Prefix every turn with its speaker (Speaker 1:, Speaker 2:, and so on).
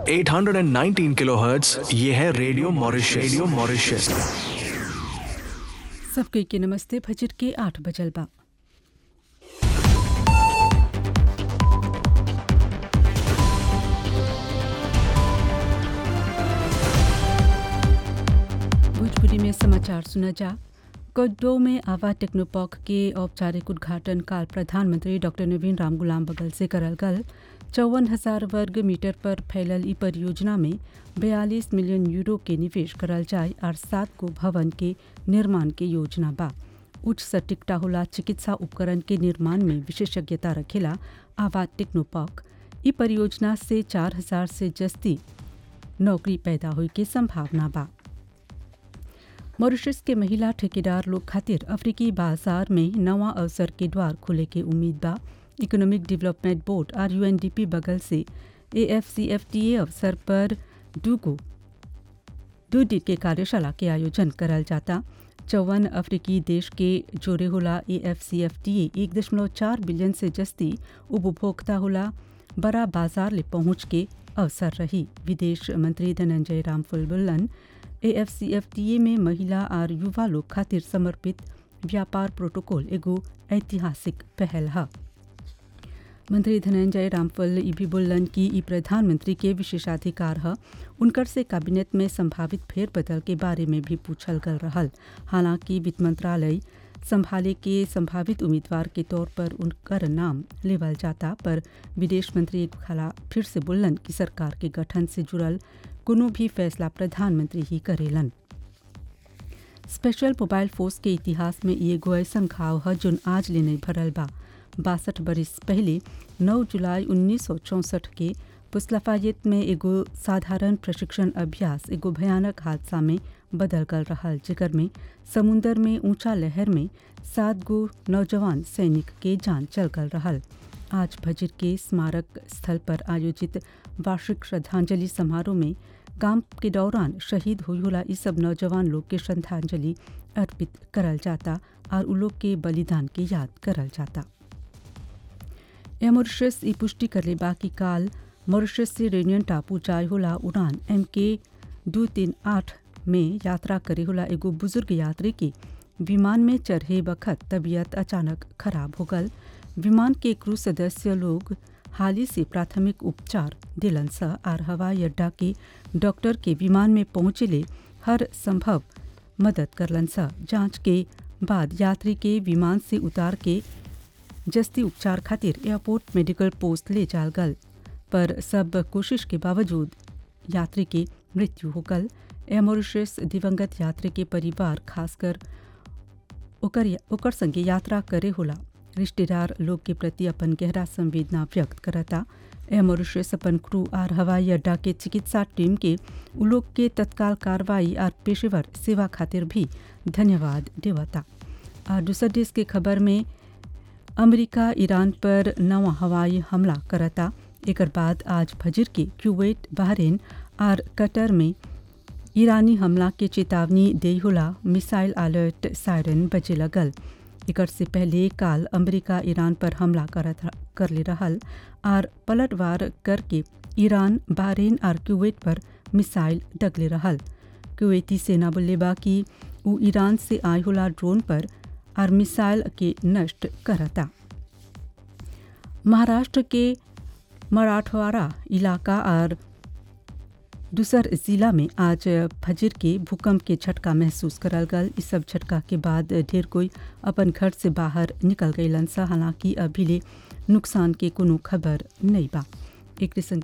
Speaker 1: 819 kilohertz ये है radio Mauritius radio Mauritius
Speaker 2: सबके के नमस्ते फजर के आठ बजल बा भोजपुरी में समाचार सुना जा कोडो में आवा टेक्नोपॉक के औपचारिक उद्घाटन काल प्रधानमंत्री डॉक्टर नवीन राम गुलाम बगल से करल गल चौवन हजार वर्ग मीटर पर फैलल ई परियोजना में बयालीस मिलियन यूरो के निवेश करल जाए और सात गो भवन के निर्माण के योजना बा उच्च सटीकता होला चिकित्सा उपकरण के निर्माण में विशेषज्ञता रखेला आवा टेक्नोपॉक ई परियोजना से चार हजार से जस्ती नौकरी पैदा होई के संभावना बा मॉरिशस के महिला ठेकेदार लोग खातिर अफ्रीकी बाजार में नवा अवसर के द्वार खुले के उम्मीद बा इकोनॉमिक डेवलपमेंट बोर्ड और यूएनडीपी बगल से एएफसीएफटीए अवसर पर दूगो दो दिन के कार्यशाला के आयोजन करल जाता चौवन अफ्रीकी देश के जोरे होला एएफसीएफटीए एक दशमलव चार बिलियन से जस्ती उपभोक्ता होला बड़ा बाजार ले पहुंच के अवसर रही विदेश मंत्री धनंजय राम फुलबुल्लन एएफसीएफटीए में महिला और युवा लोग खातिर समर्पित व्यापार प्रोटोकॉल एगो ऐतिहासिक पहल है मंत्री धनंजय रामफल ई भी बोलन कि ई प्रधानमंत्री के विशेषाधिकार है उनकर से कैबिनेट में संभावित फेरबदल के बारे में भी पूछल गल रहल हालांकि वित्त मंत्रालय संभाले के संभावित उम्मीदवार के तौर पर उनकर नाम लेवल जाता पर विदेश मंत्री एक खाला फिर से बोलन कि सरकार के गठन से जुड़ल कोनो भी फैसला प्रधानमंत्री ही करेलन स्पेशल मोबाइल फोर्स के इतिहास में ये एगो ऐसा घाव है जोन आज ले नहीं भरल बा बासठ बरिस पहले 9 जुलाई उन्नीस के पुसलफायत में एगो साधारण प्रशिक्षण अभ्यास एगो भयानक हादसा में बदल गल रहल जेकर में समुंदर में ऊंचा लहर में सात गो नौजवान सैनिक के जान चल गल रहल आज भजिर के स्मारक स्थल पर आयोजित वार्षिक श्रद्धांजलि समारोह में काम के दौरान शहीद हुई होला इस सब नौजवान लोग के श्रद्धांजलि अर्पित करल जाता और उ लोग के बलिदान के याद करल जाता यह मॉरिशस ई पुष्टि करले बा कि काल मॉरिशस से रेनियन टापू जाय होला उड़ान एम के दो तीन आठ में यात्रा करे होला एगो बुजुर्ग यात्री की विमान में चढ़े बखत तबीयत अचानक खराब हो गल विमान के क्रू सदस्य लोग हाल ही से प्राथमिक उपचार दिलन स आर हवाई अड्डा के डॉक्टर के विमान में पहुंचले हर संभव मदद करलन स जांच के बाद यात्री के विमान से उतार के जस्ती उपचार खातिर एयरपोर्ट मेडिकल पोस्ट ले जाल गल पर सब कोशिश के बावजूद यात्री के मृत्यु हो गल एयर मॉरिशस दिवंगत यात्री के परिवार खासकर ओकर ओकर संगे यात्रा करे होला रिश्तेदार लोग के प्रति अपन गहरा संवेदना व्यक्त करता एयर मॉरिशस अपन क्रू आर हवाई अड्डा के चिकित्सा टीम के उ लोग के तत्काल कार्रवाई और पेशेवर सेवा खातिर भी धन्यवाद देवता और दूसर देश के खबर में अमेरिका ईरान पर नवा हवाई हमला करता एक बाद आज फजर के क्यूवेट बहरीन और कतर में ईरानी हमला के चेतावनी दे होला मिसाइल अलर्ट सायरन बजे लगल एक से पहले काल अमेरिका ईरान पर हमला करत कर ले रहल और पलटवार करके ईरान बहरीन और क्यूवेट पर मिसाइल डगले रहल क्यूवेती सेना बोले बा कि उ ईरान से आय होला ड्रोन पर और मिसाइल के नष्ट करता महाराष्ट्र के मराठवाड़ा इलाका और दूसर जिला में आज फजर के भूकंप के झटका महसूस करल गल इस सब झटका के बाद ढेर कोई अपन घर से बाहर निकल गईलन सा हालांकि अभी ले नुकसान के कोनो खबर नहीं बा एक संग